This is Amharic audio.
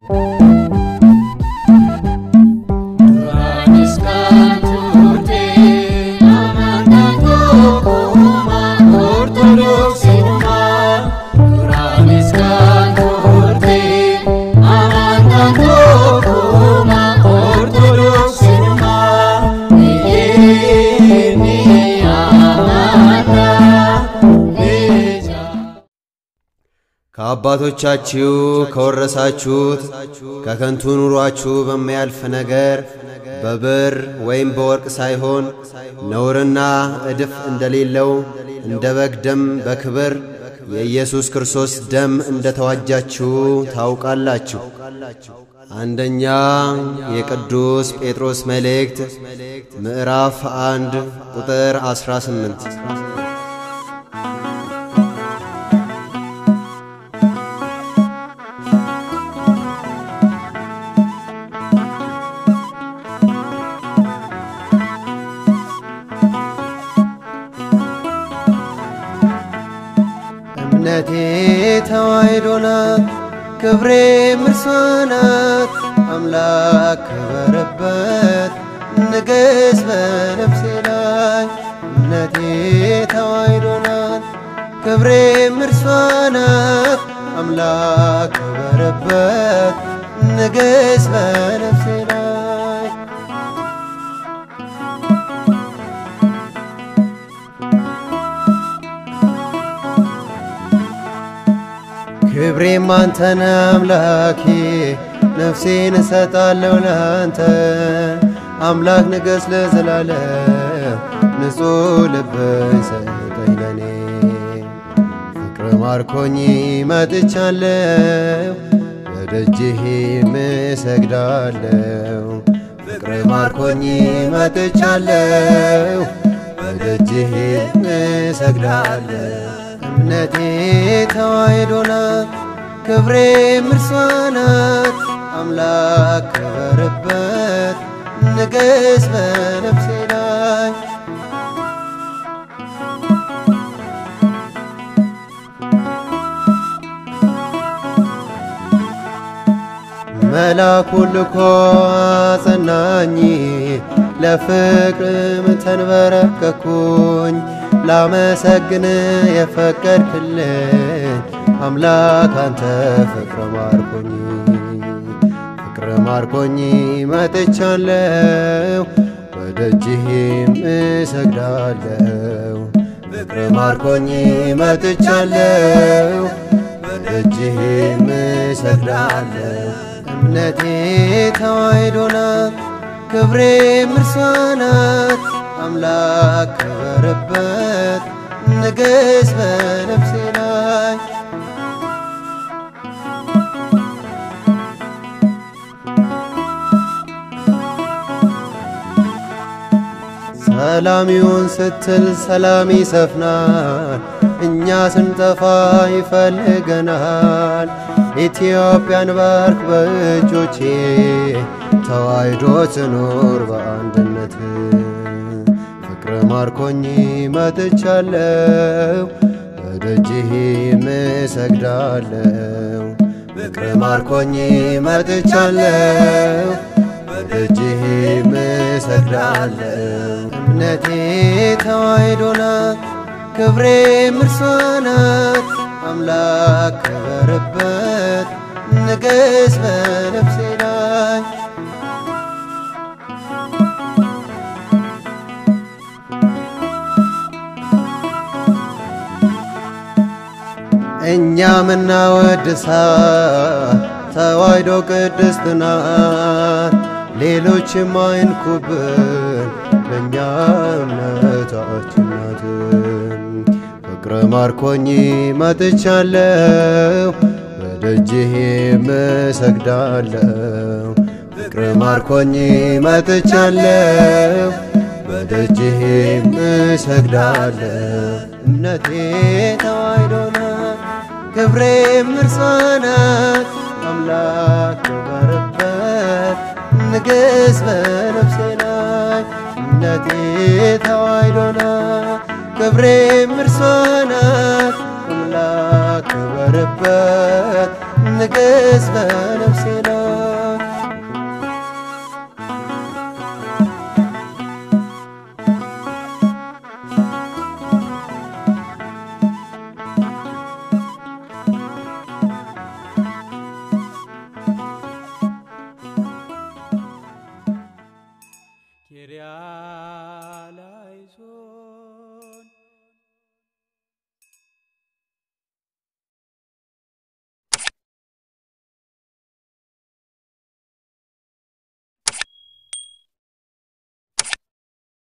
ከአባቶቻችሁ ከወረሳችሁት ከከንቱ ኑሯችሁ በሚያልፍ ነገር በብር ወይም በወርቅ ሳይሆን ነውርና እድፍ እንደሌለው እንደ በግ ደም በክብር የኢየሱስ ክርስቶስ ደም እንደ ተዋጃችሁ ታውቃላችሁ። አንደኛ የቅዱስ ጴጥሮስ መልእክት ምዕራፍ አንድ ቁጥር 18 እምነቴ ተዋሕዶ ናት፣ ክብሬ እርሷ ናት። አምላክ ከበረበት ንገሥ በነፍሴ ላይ። እምነቴ ተዋሕዶ ናት፣ ክብሬ እርሷ ናት። አምላክ ከበረበት ንገሥ በነፍሴ ላይ። ክብሬም አንተነ አምላኬ ነፍሴን እሰጣለሁ ላንተ አምላክ ንገሥ ለዘላለም ንጹሕ ልብን ሰጠኝ ለኔ ፍቅር ማርኮኝ መጥቻለሁ በደጅህ እሰግዳለሁ ፍቅር ማርኮኝ መጥቻለሁ በደጅህ እሰግዳለሁ እምነቴ ተዋሕዶ ናት፣ ክብሬ እርሷ ናት። አምላክ ከበረበት ንገሥ በነፍሴ ላይ። መላኩን ልኮ አጸናኝ፣ ለፍቅርም ተንበረከኩኝ። ላመሰግን የፈቀድክልኝ አምላክ አንተ ፍቅር ማርኮኝ ፍቅር ማርኮኝ መጥቻለሁ በደጅህም እሰግዳለሁ ፍቅር ማርኮኝ መጥቻለሁ በደጅህም እሰግዳለሁ እምነቴ ተዋሕዶ ናት ክብሬ እርሷ ናት አምላክ ከበረበት ንገሥ በነፍሴ ላይ ሰላም ይሁን ስትል ሰላም ይሰፍናል፣ እኛ ስንጠፋ ይፈልገናል። ኢትዮጵያን ባርክ በእጆቼ ተዋሕዶ ትኑር በአንድነት ፍቅር ማርኮኝ መጥቻለሁ በደጅህም እሰግዳለሁ ፍቅር ማርኮኝ መጥቻለሁ በደጅህም እሰግዳለሁ እምነቴ ተዋሕዶ ናት ክብሬ እርሷ ናት አምላክ ከበረበት ንገሥ በነፍሴ ላይ እኛ ምናወድሳት ተዋሕዶ ቅድስት ናት፣ ሌሎችም አይንኩብን ለእኛ እምነታችን ናት። ፍቅር ማርኮኝ መጥቻለሁ በደጅህም እሰግዳለሁ ፍቅር ማርኮኝ መጥቻለሁ በደጅህም እሰግዳለሁ እምነቴ ተዋሕዶ ናት ክብሬ እርሷ ናት አምላክ ከበረበት ንገሥ በነፍሴ ላይ እምነቴ ተዋሕዶ ናት ክብሬ እርሷ ናት አምላክ ከበረበት ንገሥ በነፍሴ